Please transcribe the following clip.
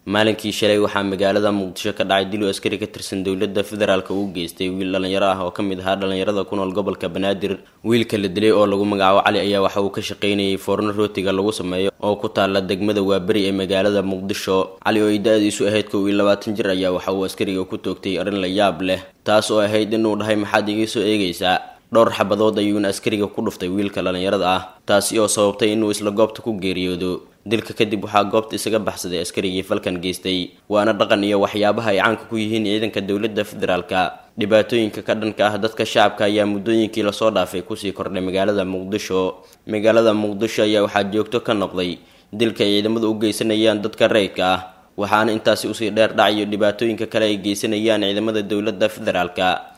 maalinkii shalay waxaa magaalada muqdisho ka dhacay dil uu askari ka tirsan dowladda federaalk uu geystay wiil dhallinyaro ah oo ka mid ahaa dhallinyarada ku nool gobolka banaadir wiilka la dilay oo lagu magacaabo cali ayaa waxa uu ka shaqaynayay foorno rootiga lagu sameeyo oo ku taala degmada waaberi ee magaalada muqdisho cali oo ay da-diisu ahayd kow iyo labaatan jir ayaa waxa uu askariga ku toogtay arrin la yaab leh taas oo ahayd inuu dhahay maxaad iga soo eegaysaa dhowr xabadood ayuuna askariga ku dhuftay wiilka dhallinyarada ah taasi oo sababtay inuu isla goobta ku geeriyoodo dilka kadib waxaa goobta isaga baxsaday askarigii falkan geystay waana dhaqan iyo waxyaabaha ay caanka ku yihiin ciidanka dowladda federaalka dhibaatooyinka ka dhanka ah dadka shacabka ayaa muddooyinkii lasoo dhaafay kusii kordhay magaalada muqdisho magaalada muqdisho ayaa waxaa joogto ka noqday dilka ay ciidamadu u geysanayaan dadka rayidka ah waxaana intaasi usii dheer dhacayo dhibaatooyinka kale ay geysanayaan ciidamada dowladda federaalka